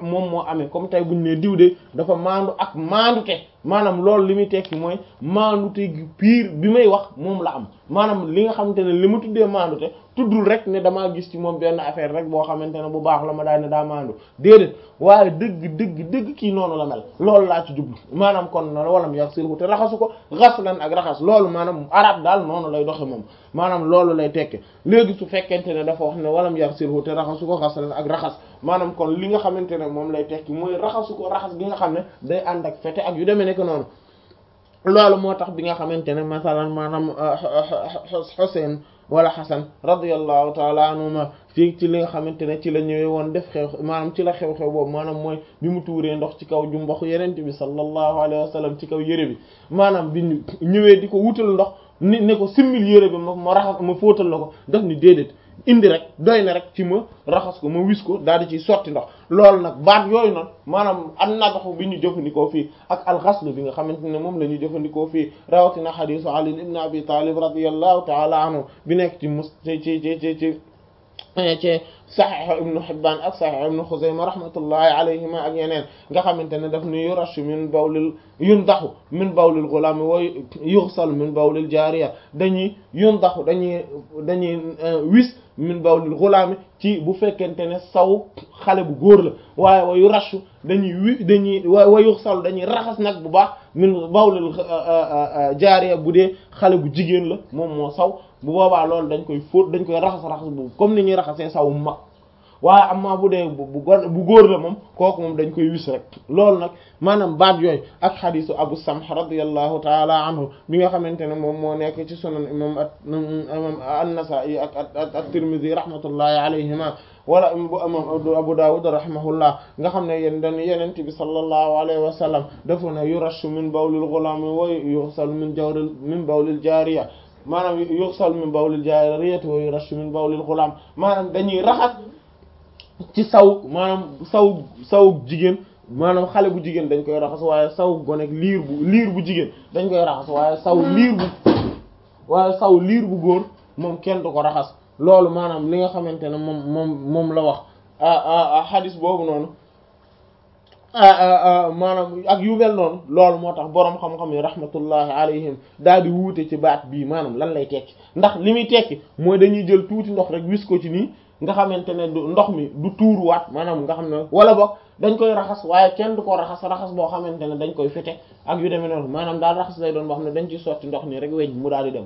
moom moo amee comme tey buñu ne diw de dafa maandu ak maandute maanaam loolu li muy tekki mooy maandute gi piir bi may wax moom la am maanaam li nga xamante ne li ma tuddee maandute tuddul rek ne damaa gis ci moom benn affaire rek boo xamante ne bu baax la ma daal ne daa maandu déedéet waaye dëgg dëgg dëgg kii noonu la mel loolu laa ci jublu maanaam kon noonu walam yaxsilhu te raxasu ko ghaslan ak raxas loolu maanaam arab daal noonu lay doxe moom maanaam loolu lay tekke léegi su fekkente ne dafa wax ne walam yaxsilhu te raxasu ko ghaslan ak raxas maanaam kon li nga xamante ne moom lay tekki mooy raxasu ko raxas gi nga xam ne day ànd ak fete ak yu demee nekk noonu loolu moo tax bi nga xamante ne masalan maanaam Xuseyn wala Xasan radiyallahu taala anhuma fii ci li nga xamante ne ci la ñëwee woon def xew maanaam ci la xew-xew boobu maanaam mooy bi mu tuuree ndox ci kaw jumbaxu yenente bi sallallahu alayhi wa sallam ci kaw yére bi maanaam bi ñu ñëwee di ko wutal ndox ni ne ko simmil yére bi ma ma raxas ma fóotal la ko def ni déedéet indi rek doy na rek ci ma raxas ko ma wis ko daal di ciy sotti ndox loolu nag baat yooyu noonu maanaam an nadaxu bi ñu jëfandikoo fii ak alxaslu bi nga xamante ne moom la ñuy jëfandikoo fii rawatina xadisu ali ibn abi talib radiyallahu taala anhu bi nekk ci mus ci ci ci ci ci ci saxiix ibnu Hibbaan ak saxiix ibnu Xuzayma rahmatullahi alayhima ak yeneen nga xamante ne daf ni yurashu min bawlil yundaxu min bawlil gulaam wa yuxsal min bawlil jaariya dañuy yundaxu dañuy dañuy wis min bawlil gulaam ci bu fekkente ne saw xale bu góor la waaye wa yurashu dañuy wi dañuy wa yuxsal dañuy raxas nag bu baax min bawlil jaariya bu dee xale bu jigéen la moom moo saw bu boobaa loolu dañ koy fóot dañ koy raxas raxas bu comme ni ñuy raxasee saw mu mag waaye amaa bu dee bu bu góor la moom kooku moom dañ koy wis rek loolu nag maanaam baat yooyu ak xadisu abu samh radiyallahu taala anhu bi nga xamante ne moom moo nekk ci sunan imam imam an-nasa'i ak at-tirmidhi rahmatullahi alayhima wala bu imam abu dawud rahimahullah nga xam ne yéen dañ yenent bi sallallahu alayhi wa sallam dafa ne yurashu min bawlil ghulami wa yughsal min jawril min bawlil jariya maanaam yughsal min bawlil jariyati wa yurashu min bawlil ghulam maanaam dañuy raxas ci saw maanaam saw saw jigéen maanaam xale bu jigéen dañ koy raxas waaye saw gonek liir bu liir bu jigéen dañ koy raxas waaye saw liir bu waaye saw liir bu góor moom kenn du ko raxas loolu maanaam li nga xamante ne moom moom moom la wax xadis boobu noonu maanaam ak yu mel noonu loolu moo tax boroom xam-xam yi rahmatullahi alayhim daal di wuute ci baat bii maanaam lan lay tekki ndax li muy tekki mooy dañuy jël tuuti ndox rek wis ko ci nii nga xamante ne du ndox mi du tuuruwaat maanaam nga xam ne wala boog dañ koy raxas waaye kenn du ko raxas raxas boo xamante ne dañ koy fete ak yu demee noonu maanaam daal raxas lay doon boo xam ne dañ ciy sotti ndox nii rek weñ mu daal di dem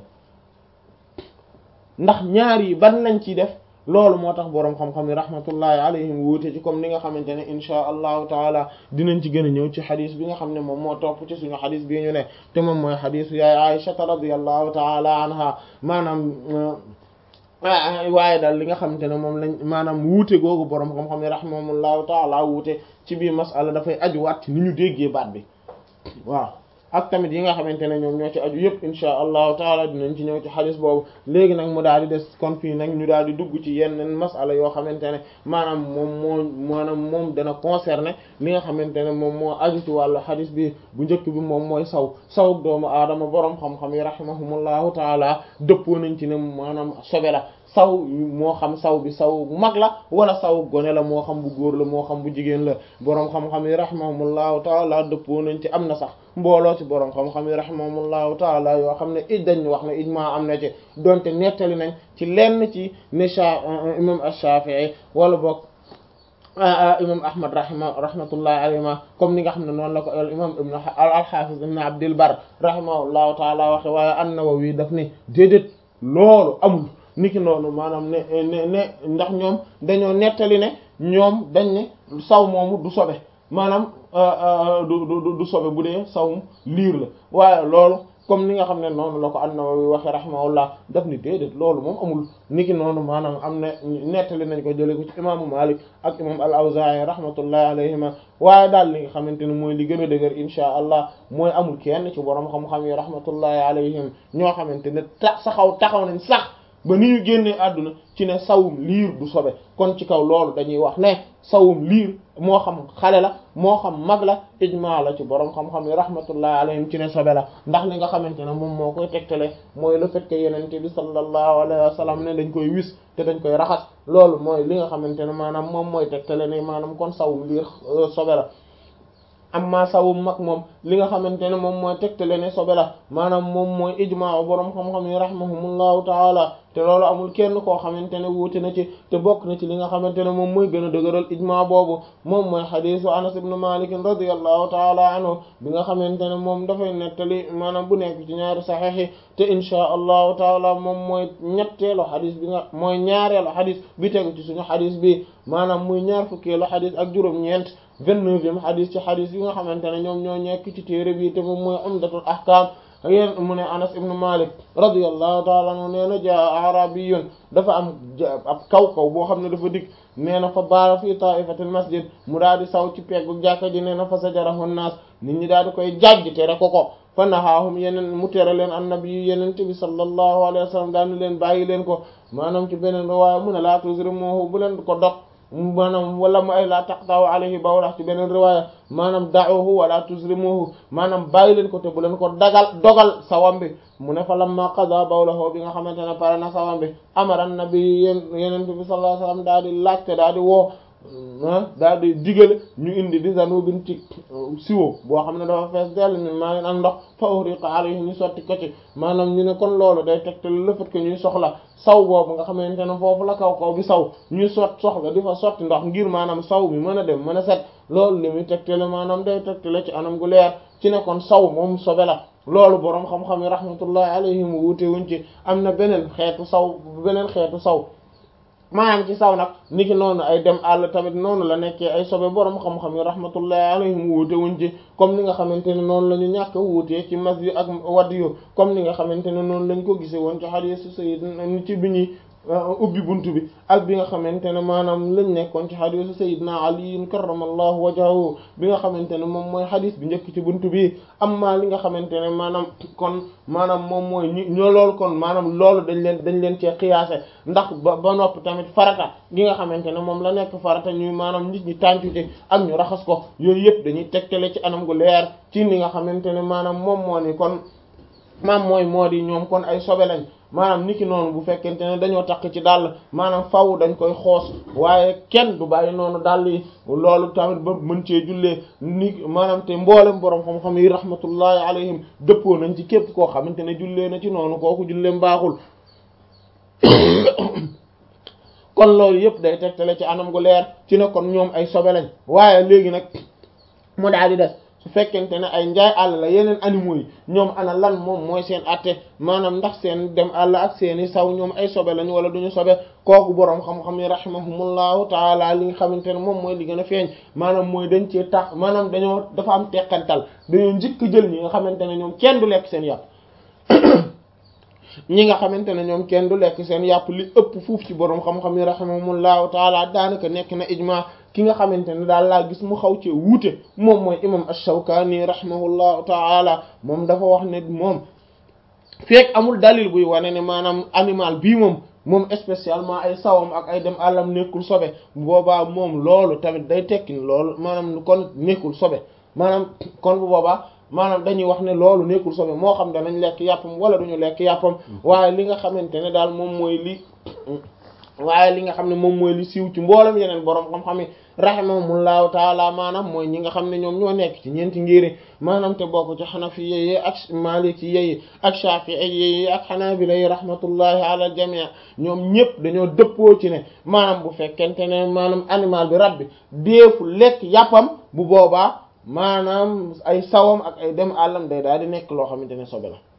ndax ñaar yi ban lañ ciy def loolu moo tax boroom xam-xam yi rahmatullahi alayhim wuute ci comme ni nga xamante ne inchaa allahu taala dinañ ci gën a ñëw ci xadis bi nga xam ne moom moo topp ci suñu xadis bii ñu ne te moom mooy xadisu yaay aïshata radiyallahu taala anha maanaam waaye daal li nga xamante ne moom lañ maanaam wuute googu boroom xam-xam yi rahimahumullahu taala wuute ci biir masala dafay ajuwaat ci ni ñu déggee baat bi waaw ak tamit yi nga xamante ne ñoom ñoo ci aju yëpp insha allahu taala dinañ ci ñëw ci xadis boobu léegi nag mu daal di des kon fii nag ñu daal di dugg ci yenn masala yoo xamante ne maanaam moom moo maanaam moom dana concerner li nga xamante ne moom moo aju ci wàllu xadis bi bu njëkk bi moom mooy saw sawuk doomu aadama boroom xam-xam yi rahimahumullahu taala dëppoo nañ ci ne maanaam sobe la saw moo xam saw bi saw mag la wala saw gone la moo xam bu góor la moo xam bu jigéen la boroom xam-xam yi rahimahumullahu taala dëppoo nañ ci am na sax mbooloo ci boroom xam-xam yi rahimahumullahu taala yoo xam ne ij dañ wax ne ijmaa am na ci donte nettali nañ ci lenn ci ne sha imam ash-Shafi'i wala boog imam ahmad rahima rahmatullahi alayhima comme ni nga xam ne noonu la ko al imam ibn al-Hafiz ibn Abdil Barr rahimahullahu taala waxe waaye an-Nawawi daf ni déedéet loolu amul niki noonu maanaam ne ne ne ndax ñoom dañoo nettali ne ñoom dañ ne saw moomu du sobe maanaam du du du sobe bu dee sawum liir la waaye loolu comme ni nga xam ne noonu la ko an-Nawawi waxe rahimahullah daf ni déedéet loolu moom amul niki noonu maanaam am na nettali nañ ko jëlee ko ci imaamu Malik ak imam al-Awzaa'i rahmatullahi alayhima waaye daal li nga xamante ne mooy li gën a dëgër insha allah mooy amul kenn ci borom xam-xam yi rahmatullahi alayhim ñoo xamante ne tax saxaw taxaw nañ sax ba ni ñu génnee àdduna ci ne sawum liir du sobe kon ci kaw loolu dañuy wax ne sawum liir moo xam xale la moo xam mag la ijmaa la ci borom xam-xam yi rahmatullahi alayhim ci ne sobe la ndax li nga xamante ne moom moo koy tegtale mooy le fait que yenente bi sallallahu alayhi wa sallam ne dañ koy wis te dañ koy raxas loolu mooy li nga xamante ne maanaam moom mooy tegtale ne maanaam kon sawum liir sobe la amma sawum mag moom li nga xamante ne moom mooy tegtale ne sobe la maanaam moom mooy ijmaa borom xam-xam yi rahimahumullahu taala te loolu amul kenn koo xamante ne wuute na ci te bokk na ci li nga xamante ne moom mooy gën a dëgëral ijmaa boobu moom mooy xadiisu anas ibn malik radiyallahu taala anhu bi nga xamante ne moom dafay nettali maanaam bu nekk ci ñaari saxiix yi te inchaa allahu taala moom mooy ñetteelu xadis bi nga mooy ñaareelu xadis bi tegu ci suñu xadis bi maanaam muy ñaar fukkeelu xadis ak juróom-ñeent vingt-neuvième xadis ci xadis yi nga xamante ne ñoom ñoo nekk ci téere bi te moom mooy umdatul ahkam yéen mu ne anas ibn malik radiyallahu taala anhu nee na jaa arabiyun dafa am ab kaw kaw boo xam ne dafa dikk nee na fa baara fii taifatil masjid mu daal di saw ci peggu jàkka ji nee na fa sajarahu naas nit ñi daal di koy jajj tere ko ko fa nahaahum yeneen mu tere leen annabi yu yenente bi sallallahu alayhi wa sallam daal ni leen bàyyi leen ko maanaam ci beneen riwaaya mu ne laa tuzrimuhu bu leen ko dog maanaam wala mu ay laa taqtaw alayhi bawlax ci beneen riwaaya maanaam da'uhu wala tuzrimuhu maanaam bàyyi leen ko te bu leen ko dagal dogal sawam bi mu ne fa lamma qada bawlahu bi nga xamante ne pare na sawam bi amara nabi yén yenente bi sallallahu alayhi wasallam daal di laajte daal di woo daal di digale ñu indi di zanubin ci siwo boo xam ne dafa fees dell mi maa ngi ak ndox fa uhriqa alayhi ñu sotti ko ci maanaam ñu ne kon loolu day tegtal le fait que ñuy soxla saw boobu nga xamante ne foofu la kaw kaw bi saw ñuy sot soxla di fa sotti ndox ngir maanaam saw bi mën a dem mën a set loolu li muy tegtale maanaam day tegtale ci anam gu leer ci ne kon saw moom sobe la loolu boroom xam-xam yi rahmatullahi alayhim wuute wuñ ci am na beneen xeetu saw beneen xeetu saw maanaam ci saw nag niki noonu ay dem àll tamit noonu la nekkee ay sobe borom xam-xam yi rahmatullahi alayhim wuute wuñ ci comme ni nga xamante ne noonu la ñu ñàkk a wuutee ci mas yu ak wadd yu comme ni nga xamante ne noonu lañ ko gisee woon ci hadiisu sayyidina ci bi ñuy ubbi buntu bi ak bi nga xamante ne maanaam lañ nekkoon ci hadiisu sayyidina Ali karramallahu wajhahu bi nga xamante ne moom mooy hadiis bi njëkk ci buntu bi amma li nga xamante ne maanaam kon maanaam moom mooy ñu ñoo loolu kon maanaam loolu dañ leen dañ leen cee xiyaase ndax ba ba noppi tamit farata gi nga xamante ne moom la nekk farata ñuy maanaam nit ñi tàncute ak ñu raxas ko yooyu yëpp dañuy tegtale ci anam gu leer ci li nga xamante ne maanaam moom moo ni kon maam mooy moo di ñoom kon ay sobe lañ maanaam niki noonu bu fekkente ne dañoo takk ci dàll maanaam faw dañ koy xoos waaye kenn du bàyyi noonu dàll yi loolu tamit ba mën cee jullee ni maanaam te mboolem borom xam-xam yi rahmatullahi alayhim dëppoo nañ ci képp koo xamante ne jullee na ci noonu kooku julleem baaxul kon loolu yëpp day tegtale ci anam gu leer ci ne kon ñoom ay sobe lañ waaye léegi nag mu daal di des su fekkente ne ay njaay àll la yeneen animaux yi ñoom ana lan moom mooy seen atte maanaam ndax seen dem àll ak seeni saw ñoom ay sobe lañ wala duñu sobe kooku boroom xam-xam yi rahimahumullahu taala li nga xamante ne moom mooy li gën a feeñ maanaam mooy dañ cee tax maanaam dañoo dafa am teqantal dañoo njëkk jël ñi nga xamante ne ñoom kenn du lekk seen yàpp ñi nga xamante ne ñoom kenn du lekk seen yàpp li ëpp fuuf ci boroom xam-xam yi rahimahumullahu taala daanaka nekk na ijma ki nga xamante ne daal laa gis mu xaw ci wuute moom mooy imam ash-Shawkani rahimahullahu taala moom dafa wax ne moom fekk amul dalil buy wane ne maanaam animal bii moom moom spécialement ay sawam ak ay dem àllam nekkul sobe boobaa moom loolu tamit day tekki loolu maanaam kon nekkul sobe maanaam kon bu boobaa maanaam dañuy wax ne loolu nekkul sobe moo xam danañ lekk yàppam wala duñu lekk yàppam waaye li nga xamante ne daal moom mooy li waaye li nga xam ne moom mooy li siiw ci mboolem yeneen borom xam-xam yi rahimahumullahu taala maanaam mooy ñi nga xam ne ñoom ñoo nekk ci ñeenti ngiri maanaam te bokk ci xanafi yi ak maliki yi ak shafi'i yi ak xanaabila yi rahmatullahi ala al jamii ñoom ñëpp dañoo dëppoo ci ne maanaam bu fekkente ne maanaam animal bi rab bi deefu lekk yàppam bu boobaa maanaam ay sawam ak ay dem àllam day daal di nekk loo xamante ne sobe la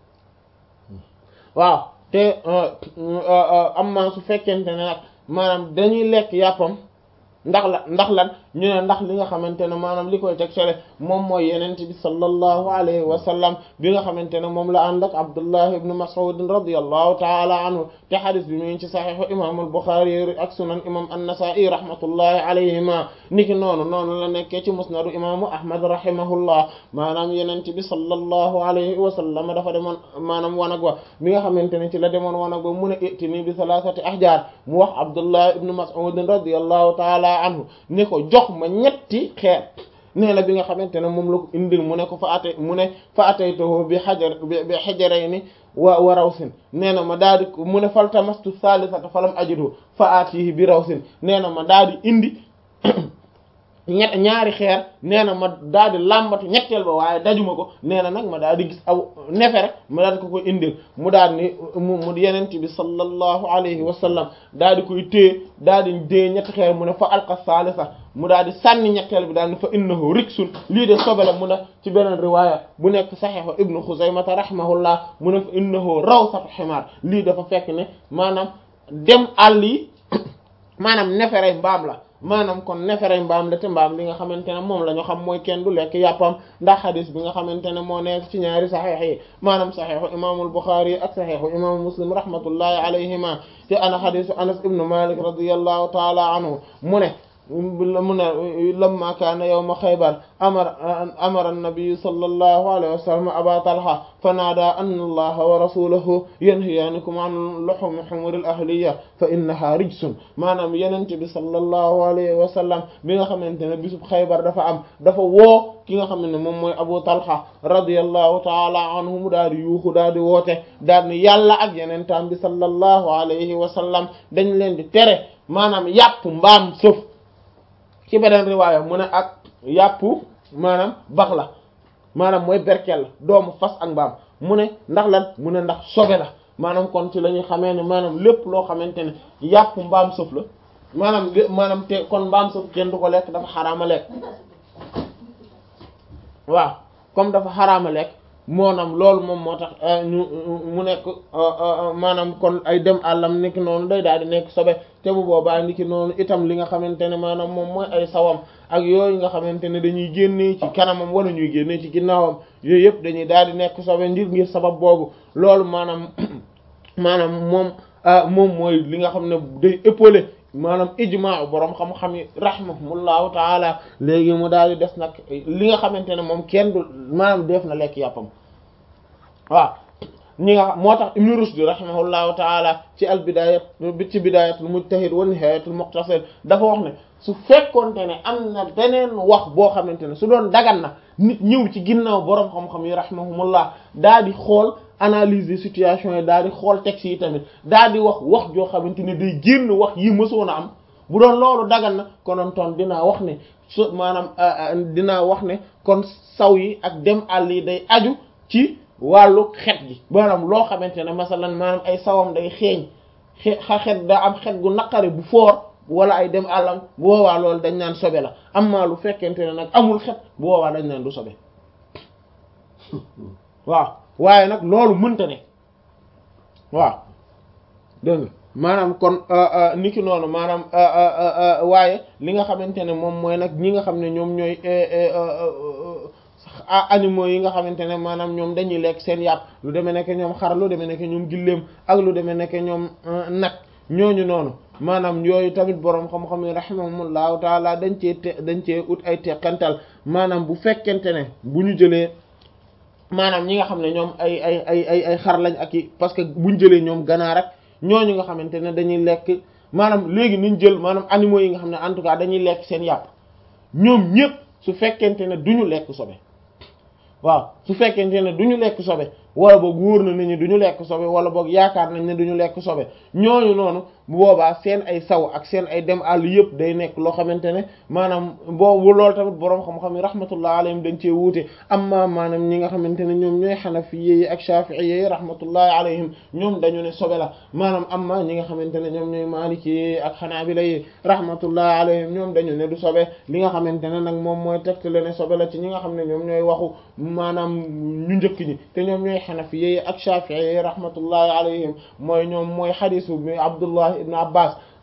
waaw te amma su fekkente ne nag maanaam dañuy lekk yàppam ndax la ndax lan ñu ne ndax li nga xamante ne maanaam li koy teg sele moom mooy yenent bi sallallahu alayhi wa sallam bi nga xamante ne moom la ànd ak Abdullah ibn Mas'ud radiyallahu ta'ala anhu te xadis bi mu ngi ci saxiixu imam al-Bukhari ak sunan imam an-Nasa'i rahmatullahi alayhima niki noonu noonu la nekkee ci musnadu imaamu Ahmad rahimahullah maanaam yenent bi sallallahu alayhi wa sallam dafa demoon maanaam wanag wa bi nga xamante ne ci la demoon wanag wa mu ne itini bi salasati ahjar mu wax Abdullah ibn Mas'ud radiyallahu ta'ala anhu ne ko jox ma ñetti xeer nee na bi nga xamante ne moom la ko indil mu ne ko fa ate mu ne fa ataytuhu bi xajar bi xajarayni wa wa rawsin nee na ma daal di mu ne faltamastu salisata falam ajidu fa atihi bi rawsin nee na ma daal di indi ñett ñaari xeer nee na ma daal di làmbatu ñetteel ba waaye dajuma ko nee na nag ma daal di gis aw nefere ma daal di ko koy indil mu daal ni mu mu yenent bi sallallahu alayhi wa sallam daal di koy téye daal di dee ñetti xeer mu ne fa alqa salisa mu daal di sànni ñetteel bi daal ni fa innahu riksun lii de sobe la mu ne ci beneen riwaaya bu nekk saxiixu ibnu xuzaymata rahimahullah mu ne fa innahu rawsatu ximaar lii dafa fekk ne maanaam dem àll yi maanaam neferey mbaam la maanaam kon neferey mbaam la te mbaam li nga xamante ne moom la ñu xam mooy kenn du lekk yàppam ndax xadis bi nga xamante ne moo nekk ci ñaari saxiix yi maanaam saxiixu imaamul Buxaari ak saxiixu imaamu Muslim rahmatullahi alayhima te ana xadisu Anas ibnu Malik radiyallahu taala anhu mu ne mu ne lamma kaana yawma xaybar amara amara annabiyu sallallahu alayhi wa sallam aba talha fa naada anna allaha wa rasulahu yanhiyaanikum an luhumi humuril ahliya fa innaha rijsun maanaam yenente bi sallallahu alayhi wa sallam bi nga xamante ne bisub xaybar dafa am dafa woo ki nga xam ne moom mooy abu talha radiyallahu taala anhu mu daal di yuuxu daal di woote daal ni yàlla ak yenentaan bi sallallahu alayhi wa sallam dañ leen di tere maanaam yàpp mbaam sëf ci beneen riwaaya mu ne ak yàpp maanaam bax la maanaam mooy berkel la doomu fas ak mbaam mu ne ndax lan mu ne ndax sobe la maanaam kon ci la ñuy xamee ne maanaam lépp loo xamante ne yàpp mbaam sëf la maanaam maanaam te kon mbaam sëf kenn du ko lekk dafa xaraama lekk waaw comme dafa xaraama lekk moonam loolu moom moo tax ñu mu nekk maanaam kon ay dem àllam niki noonu day daal di nekk sobe te bu boobaa niki noonu itam li nga xamante ne maanaam moom mooy ay sawam ak yooyu nga xamante ne dañuy génnee ci kanamam wala ñuy génnee ci ginnaawam yooyu yëpp dañuy daal di nekk sobe ngir ngir sabab boobu loolu maanaam maanaam moom moom mooy li nga xam ne day épaulé maanaam ijmaa boroom xam-xam yi rahimahumullahu taala léegi mu daal di des nag li nga xamante ne moom kenn du maanaam def na lekk yàppam waaw ñi nga moo tax ibnu rushd rahimahullahu taala ci al bidayat ci bidayatul mujtahid wa nihayatul muqtasid dafa wax ne su fekkonte ne am na beneen wax boo xamante ne su doon dagan na nit ñëw ci ginnaaw boroom xam-xam yi rahimahumullah daal di xool analyser situation yi daal di xool texte yi tamit daal di wax wax joo xamante ne day génn wax yi mësoon a am bu doon loolu dagan na konoon toon dinaa wax ne su maanaam dinaa wax ne kon saw yi ak dem àll yi day aju ci wàllu xet gi maanaam loo xamante ne masalan maanaam ay sawam day xeeñ xa xet daa am xet gu naqari bu foor wala ay dem àllam bu boobaa loolu dañ naan sobe la am maa lu fekkente ne nag amul xet bu boobaa dañ naan du sobe waaw waaye nag loolu mënta ne waaw dégg nga maanaam kon niki noonu maanaam waaye li nga xamante ne moom mooy nag ñi nga xam ne ñoom ñooy animaux yi nga xamante ne maanaam ñoom dañuy lekk seen yàpp lu demee nekk ñoom xar lu demee nekk ñoom gilleem ak lu demee nekk ñoom nag ñooñu noonu maanaam yooyu tamit boroom xam-xam yi rahimahumullahu taala dañ cee te dañ cee ut ay teqantal maanaam bu fekkente ne bu ñu jëlee maanaam ñi nga xam ne ñoom ay ay ay ay ay xar lañ ak i parce que buñ jëlee ñoom ganaar rek ñooñu nga xamante ne dañuy lekk maanaam léegi niñ jël maanaam animaux yi nga xam ne en tout cas dañuy lekk seen yàpp ñoom ñëpp su fekkente ne duñu lekk sobe waaw su fekkente ne duñu lekk sobe wala boog wóor na nañu duñu lekk sobe wala boog yaakaar nañ ne duñu lekk sobe ñooñu noonu bu boobaa seen ay saw ak seen ay dem àll yëpp day nekk loo xamante ne maanaam boobu loolu tamit boroom xam-xam yi rahmatullah alayhim dañ cee wuute amma maanaam ñi nga xamante ne ñoom ñooy xanafiye yi ak shafi'i yi rahmatullahi alayhim ñoom dañu ne sobe la maanaam amma ñi nga xamante ne ñoom ñooy maliki yi ak xanaabila yi rahmatullahi alayhim ñoom dañu ne du sobe li nga xamante ne nag moom mooy tegtale ne sobe la ci ñi nga xam ne ñoom ñooy waxu maanaam ñu njëkk ñi te ñoom ñooy xanafiye ak shafi'i yi rahmatullahi alayhim mooy ñoom mooy xadisu bi abdullah ibn abbas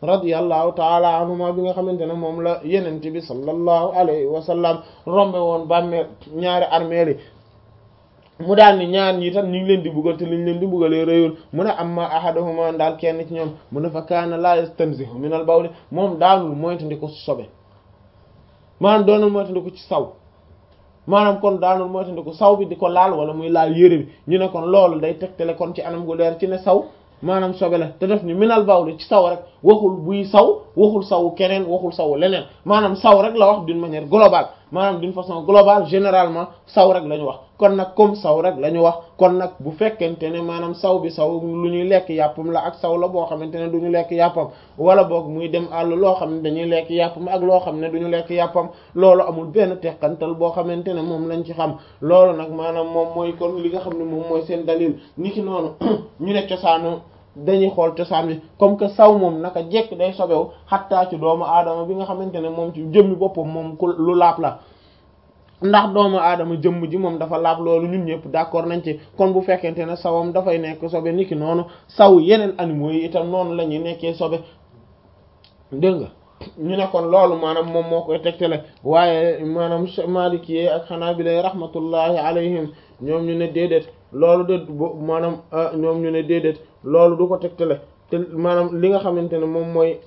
radiyallahu taala anhuma bi nga xamante ne moom la yenente bi sallallahu alayhi wa sallam rombe woon bàmmeel ñaari armeel yi mu daal ni ñaar ñi tam ñu ngi leen di buggal te liñ leen di buggalee réyul mu ne amma ahaduhuma daal kenn ci ñoom mu ne fa kaana la yastanzihu min al bawli moom daanul moytandiku sobe maanaam doonul moytandiku ci saw maanaam kon daanul moytandiku saw bi di ko laal wala muy laal yére bi ñu ne kon loolu day tegtale kon ci anam gu leer ci ne saw maanaam sobe la te def ni minal bawli ci saw rek waxul buy saw waxul saw keneen waxul saw leneen maanaam saw rek la wax d'une manière globale maanaam d'une façon globale généralement saw rek la ñu wax kon nag comme saw rek la ñu wax kon nag bu fekkente ne maanaam saw bi saw lu ñuy lekk yàppam la ak saw la boo xamante ne du ñu lekk yàppam wala boog muy dem àll loo xam ne dañuy lekk yàppam ak loo xam ne du ñu lekk yàppam loolu amul benn teqantal boo xamante ne moom lañ ci xam loolu nag maanaam moom mooy kon li nga xam ne moom mooy seen dalil ni ki noonu ñu ne cosaanu dañuy xool cosaan bi comme que saw moom naka jekk day sobewu xattaa ci doomu aadama bi nga xamante ne moom ci jëmmi boppam moom ku lu laab la ndax doomu aadama jëmm ji moom dafa laab loolu ñun ñëpp d'accord nañ ci kon bu fekkente ne sawam dafay nekk sobe niki noonu saw yeneen animaux yi itam noonu la ñuy nekkee sobe dégg nga ñu ne kon loolu maanaam moom moo koy tegtale waaye maanaam Maliki ak Hanabila rahmatullahi alayhim ñoom ñu ne déedéet loolu de maanaam ñoom ñu ne déedéet loolu du ko tegtale te maanaam li nga xamante ne moom mooy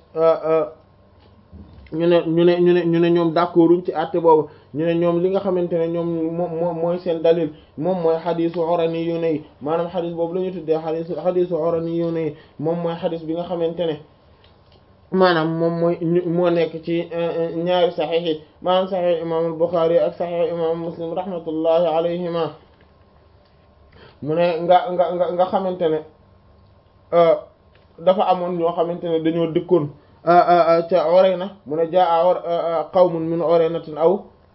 ñu ne ñu ne ñu ne ñu ne ñoom d'accorduñ ci àtte boobu ñu ne ñoom li nga xamante ne ñoom moom moom mooy seen dalil moom mooy xadisu orani yu ne yi maanaam xadis boobu la ñu tuddee xadisu xadisu orani yu ne yi moom mooy xadis bi nga xamante ne maanaam moom mooy moo nekk ci ñaari saxiix yi maanaam saxiix imam al-Bukhari ak saxiix imam Muslim rahmatullahi alayhima mu ne nga nga nga nga xamante ne dafa amoon ñoo xamante ne dañoo dëkkoon ca Urayna mu ne jaa qawmun min Uraynatin aw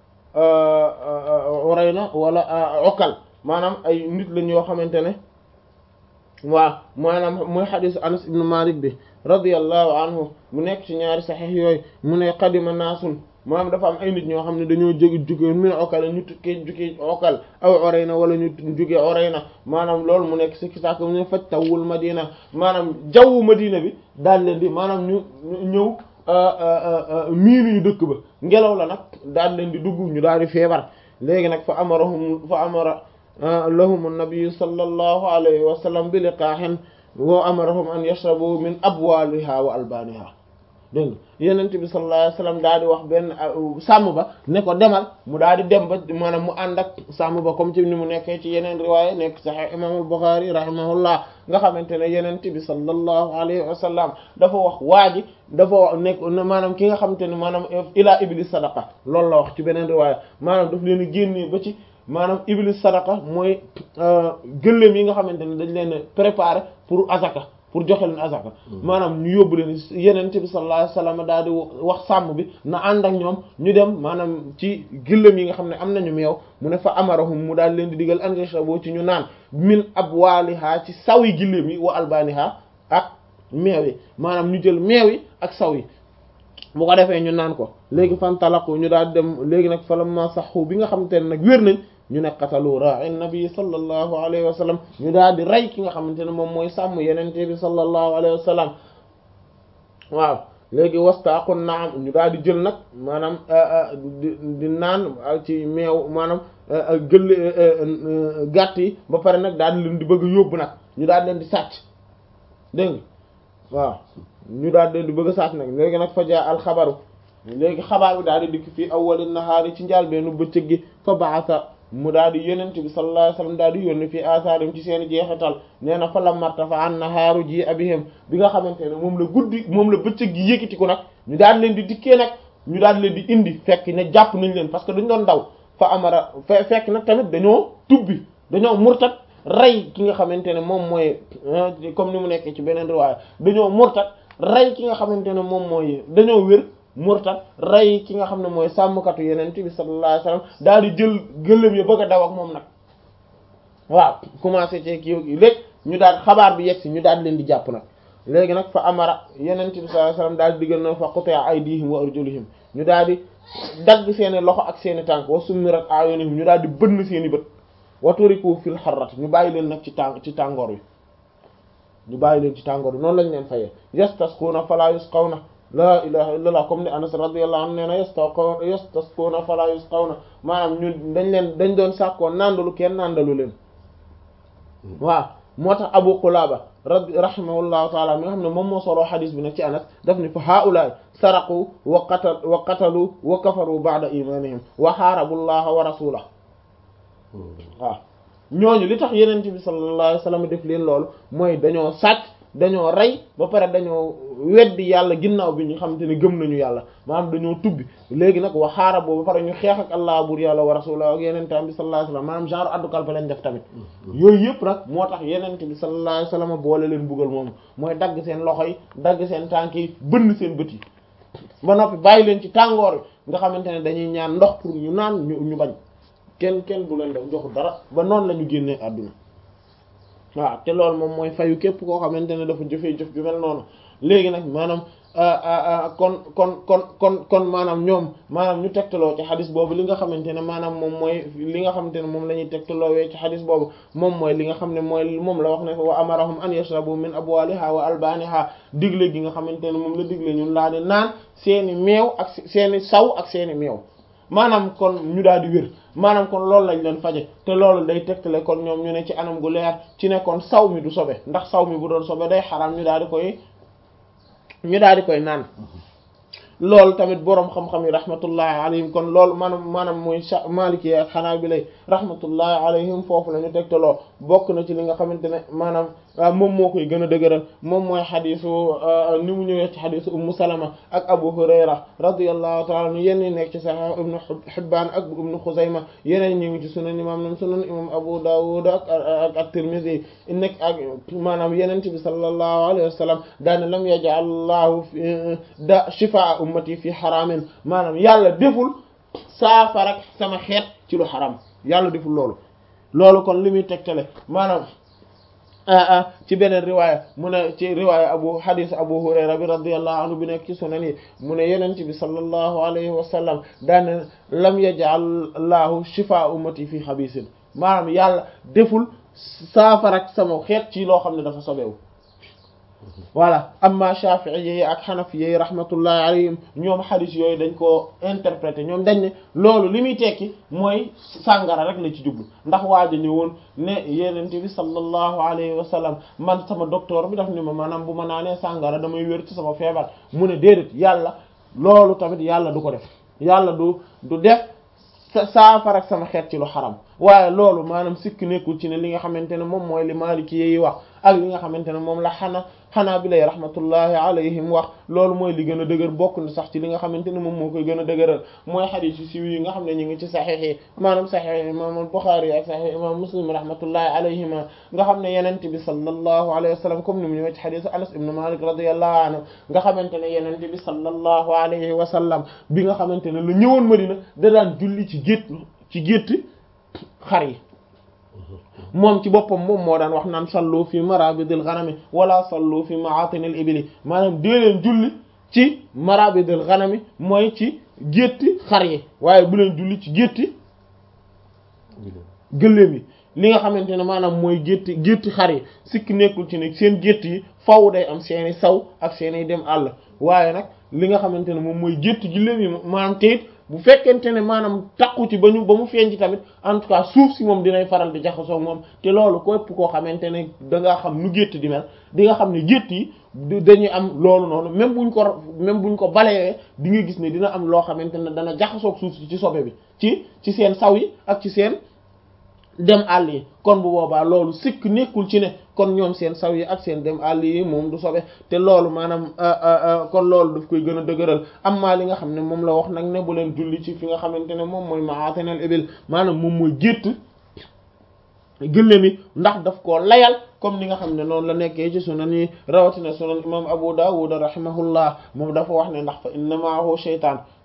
Urayna wala Ukal maanaam ay nit lañ yoo xamante ne waaw maanaam mooy xadisu Anas ibn Malik bi radiyallahu anhu mu nekk ci ñaari saxiix yooyu mu ne qadima naasun maanaam dafa am ay nit ñoo xam ne dañoo jóge jóge min Ukal ñu tukkee jóge Ukal aw Urayna wala ñu jóge Urayna maanaam loolu mu nekk si kisaak mu ne faj tawul Madina maanaam jawwu Madina bi daal leen di maanaam ñu ñëw miinuñu dëkk ba ngelaw la nag daal leen di dugg ñu daal di feebar léegi nag fa amarahum fa amara lahum an-nabi sallallahu alayhi wa sallam bi liqaahin wa amarahum an yashrabu min abwaliha wa albaniha dégg nga yenent bi sallallahu alayhi wa sallam daal di wax benn sàmm ba ne ko demal mu daal di dem ba maanaam mu ànd ak sàmm ba comme ci ni mu nekkee ci yeneen riwaaya nekk sahih imam al-Bukhari rahimahullah nga xamante ne yenent bi sallallahu alayhi wa sallam dafa wax waa ji dafa wax nekk maanaam ki nga xamante ne maanaam ila iblis sadaqa loolu la wax ci beneen riwaaya maanaam daf leen génnee ba ci maanaam iblis sadaqa mooy gëléem yi nga xamante ne dañ leen préparer pour azaka pour joxe leen azaka maanaam ñu yóbbu leen yeneen bi sallallahu alayhi wasallam daal di wax sàmm bi na ànd ak ñoom ñu dem maanaam ci gëléem yi nga xam ne am nañu meew mu ne fa amarahum mu daal leen di digal angesha boo ci ñu naan min abwaliha ci saw yi gëléem yi wa albaniha ak meew yi maanaam ñu jël meew yi ak saw yi bu ko defee ñu naan ko léegi fan talaqu ñu daal dem léegi nag falamma saxu bi nga xamante ne nag wér nañ ñu ne qatalu ra'i nabi sallallahu alayhi wa sallam ñu daal di rey ki nga xamante ne moom mooy sàmm yenente bi sallallahu alayhi wa sallam waaw léegi wastaqun naam ñu daal di jël nag maanaam di naan ci meew maanaam gëll gàtt yi ba pare nag daal di leen di bëgg a yóbbu nag ñu daal di leen di sàcc dégg nga waaw ñu daal di leen di bëgg a sàcc nag léegi nag fa jaa alxabaru léegi xabaar bi daal di dikk fii awwalin nahaari ci njaal beenu bëccëg gi fa baasa mu daal di yenent bi sallallahu alayhi wasallam daal di yónni fii asaarim ci seen jeexital nee na fa la martafa an nahaaru ji abihim bi nga xamante ne moom la guddi moom la bëccëg gi yëkkati ko nag ñu daal leen di dikkee nag ñu daal leen di indi fekk ne jàpp nañ leen parce que dañ doon daw fa amara fe fekk nag tamit dañoo tubbi dañoo murtat rey ki nga xamante ne moom mooy comme ni mu nekkee ci beneen riwaaya dañoo murtat rey ki nga xamante ne moom mooy dañoo wér murtat rey ki nga xam ne mooy sàmmkatu yeneen bi sallallahu alayhi wasallam daal di jël gëléem ya bëgg a daw ak moom nag waaw commencé ci kii léegi ñu daal xabaar bi yegg si ñu daal leen di jàpp nag léegi nag fa amara yeneen bi sallallahu alayhi wasallam daal di diggal na fa quti'a aydihim wa arjuluhum ñu daal di dagg seeni loxo ak seeni tànk wa summirat a'yunuhum ñu daal di bënn seeni bët wa turiku fil harrat ñu bàyyi leen nag ci tàng ci tàngoor wi ñu bàyyi leen ci tàngoor bi noonu lañ leen fayee yastasquuna fala yusqawna la ilaha illallah comme ni anas radiyallahu anhu nee na yastaqo yastasquuna fala yusqawna maanaam ñun dañ leen dañ doon sàkkoo nandalu kenn nandalu leen waaw moo tax abu qulaba rabbi rahimahullahu taala mi nga xam ne moom moo soloo xadis bi nag ci anas daf ni fa haulaay saraqu wa qatal wa qatalu wa kafaru ba'da imanihim wa xaarabu llaha wa rasulahu waaw ñooñu li tax yenente bi sallallahu alayhi wasallam def leen loolu mooy dañoo sàcc dañoo rey ba pare dañoo weddi yàlla ginnaaw bi ñu xamante ne gëm nañu yàlla maanaam dañoo tubbi léegi nag wa xaarab boobu ba pare ñu xeex ak allah bur yàlla wa rasulahu ak yenente bi sallallahu alayhi wasallam maanaam genre addu kalpe lañ def tamit yooyu yëpp nag moo tax yenente bi sallallahu alayhi wasallam boole leen buggal moom mooy dagg seen loxo yi dagg seen tànk yi bënn seen bët yi ba noppi bàyyi leen ci tàngoor nga xamante ne dañuy ñaan ndox pour ñu naan ñu ñu bañ kenn kenn du leen def joxu dara ba noonu la ñu génnee àdduna waaw te loolu moom mooy fayu képp koo xamante ne dafa jëfee jëf ju mel noonu léegi nag maanaam kon kon kon kon kon maanaam ñoom maanaam ñu tegtaloo ci xadis boobu li nga xamante ne maanaam moom mooy li nga xamante ne moom la ñuy tegtaloowee ci xadis boobu moom mooy li nga xam ne mooy moom la wax ne wa amarahum an yashrabu min abwaliha wa albaniha digle gi nga xamante ne moom la digle ñun laa di naan seeni meew ak seeni saw ak seeni meew maanaam kon ñu daal di wér maanaam kon loolu lañ leen faje te loolu day tegtale kon ñoom ñu ne ci anam gu leer ci ne kon saw mi du sobe ndax saw mi bu doon sobe day xaram ñu daal di koy ñu daal di koy naan loolu tamit boroom xam-xam yi rahmatullahi alayhim kon loolu maanaam maanaam mooy maliki ak hanabila rahmatullahi alayhim foofu la ñu tegtaloo bokk na ci li nga xamante ne maanaam moom moo koy gën a dëgëral moom mooy xadisu ni mu ñëwee ci xadisu ummu salama ak abu hurayra radiyallahu ta'ala anhu yenn nekk ci sahih ibnu hibbaan ak ibnu xuzayma yeneen ñu ngi ci sunan imam nam sunan imam abu dawud ak ak at-tirmidhi nekk ak maanaam yeneen bi sallallahu alayhi wa sallam daane lam yaj'al allahu da shifaa ummati fi xaraamin maanaam yàlla deful saafara sama xeet ci lu xaram yàlla deful loolu loolu kon li muy tegtale maanaam ci beneen riwaaya mu ne ci riwaaya abu hadis abu hurayra bi radiyallahu anhu bi nekk ci sunan yi mu ne yenent bi sallallahu alayhi wa sallam daane lam yaj'al lahu shifaa ummati fi xabisin maanaam yàlla deful saafara sama xeet ci loo xam ne dafa sobewu voilà amma Shafi'i yi ak Hanafi yi rahmatullahi alayhim ñoom hadith yooyu dañ koo interpréter ñoom dañ ne loolu li muy tekki mooy sàngara rek la ci jublu ndax waaja ñëwoon ne yenente bi sallallahu alayhi wa sallam man sama docteur bi daf ni ma maanaam bu ma naanee sàngara damay wér ci sama feebar mu ne déedéet yàlla loolu tamit yàlla du ko def yàlla du du def saafara ak sama xeet ci lu xaram waaye loolu maanaam sikk nekkul ci ne li nga xamante ne moom mooy li Maliki yi wax ak li nga xamante ne moom la xana xanaa bi lay rahmatullahi alayhim wax loolu mooy li gën a dëgër bokk na sax ci li nga xamante ne moom moo koy gën a dëgëral mooy xadiis yu siiw yi nga xam ne ñu ngi ci saxiix yi maanaam saxiix imam Buxaari ak saxiix imam Muslim rahmatullahi alayhima nga xam ne yenent bi sallallahu alayhi wa sallam comme ni mu ñëwee ci xadiisu Anas ibn Malik radiyallahu anhu nga xamante ne yenent bi sallallahu alayhi wa sallam bi nga xamante ne la ñëwoon Madina da daan julli ci gétt ci gétt xar yi moom ci boppam moom moo daan wax naan sallu fi marabidil ghanami wala sallu fi ma'atinil ibili maanaam dee leen julli ci marabidil ghanami mooy ci gétti xar yi waaye bu leen julli ci gétti gëléem yi li nga xamante ne maanaam mooy gétti gétti xar yi sikk nekkul ci ne seen gétt yi faw day am seeni saw ak seeni dem àll waaye nag li nga xamante ne moom mooy gétti gëléem yi maanaam teyit bu fekkente ne maanaam takku ci ba ñu ba mu feeñ ci tamit en tout cas suuf si moom dinay faral di jaxasoo moom te loolu képp koo xamante ne da ngaa xam nu gétt di mel di nga xam ne gétt yi dañuy am loolu noonu même buñ ko même buñ ko balayee di nga gis ne dina am loo xamante ne dana jaxasoog suuf si ci sobe bi ci ci seen saw yi ak ci seen dem àll yi kon bu boobaa loolu sikk nekkul ci ne kon ñoom seen saw yi ak seen dem àll yi moom du sobe te loolu maanaam kon loolu daf koy gën a dëgëral amma li nga xam ne moom la wax nag ne bu leen julli ci fi nga xamante ne moom mooy ma'atinal ibil maanaam moom mooy gétt gëlle mi ndax daf koo layal comme ni nga xam ne noonu la nekkee ci sunan yi rawatina sunan imam Abu Dawud rahimahullah moom dafa wax ne ndax fa inna ma'ahu shaytaan